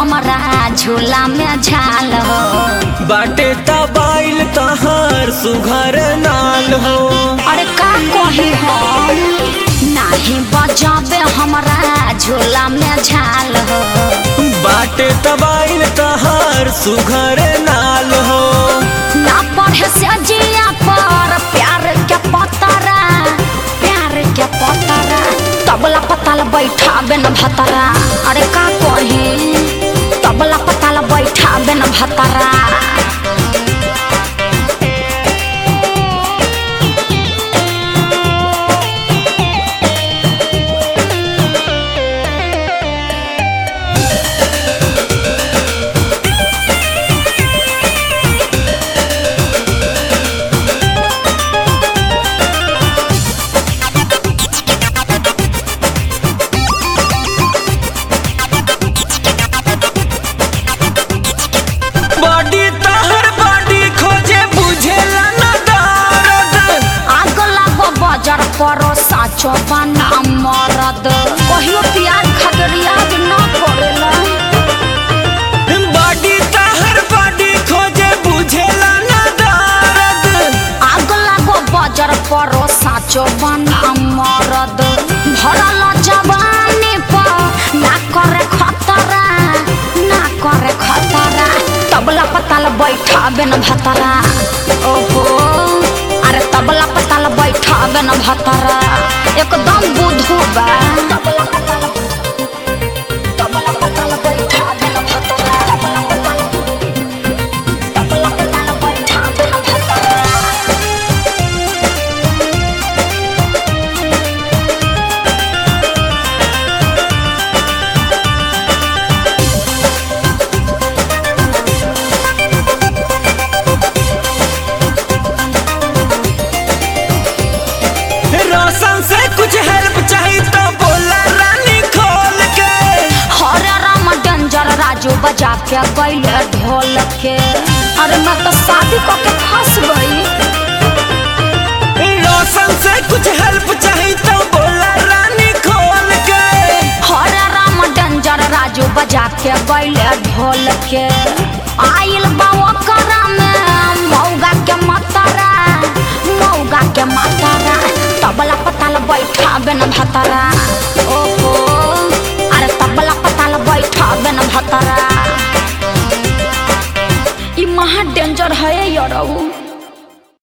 हमारा झूला में झाल हो बाटे तबाइल तहार सुघर नाल हो अरे का कही हो नाही बजाबे हमारा झूला में झाल हो बाटे तबाइल तहार सुघर नाल हो ना पढ़े से जिया पर प्यार के पतरा प्यार के पतरा तबला पताल बैठा बेन भतरा अरे का कही तबला पताल बैठा बेन भतरा बॉडी तहर बॉडी खोजे बुझेला न दर्द आग लागो बजर परो साचो बना मरद कहियो प्यार खातिर याद न करेला बॉडी तहर बॉडी खोजे बुझेला न दर्द आग लागो बजर परो साचो बना मरद भरल जवानी पर ना करे खतरा ना करे खतरा तबला पताल बैठा बेन भतरा ओहो अरे तबला पताल बैठा बेन भतरा एकदम बुधू बा तबला पताल तबला पताल बैठा बेन भतरा तबला पताल बैठा बेन भतरा रोशन से कुछ हेल्प चाहिए तो बोला रानी खोल के हरे राम डेंजर राजू बजा के गईले ढोल के अरे मैं तो शादी करके फंस गई रोशन से कुछ हेल्प चाहिए तो बोला रानी खोल के हरे राम डेंजर राजू बजा के गईले ढोल के आइल बाबा करा में मौगा के मतरा मौगा के मतरा तबला पताल बैठा बेन भतरा ओहो अरे तबला पताल बैठा बेन भतरा ई महा डेंजर है यार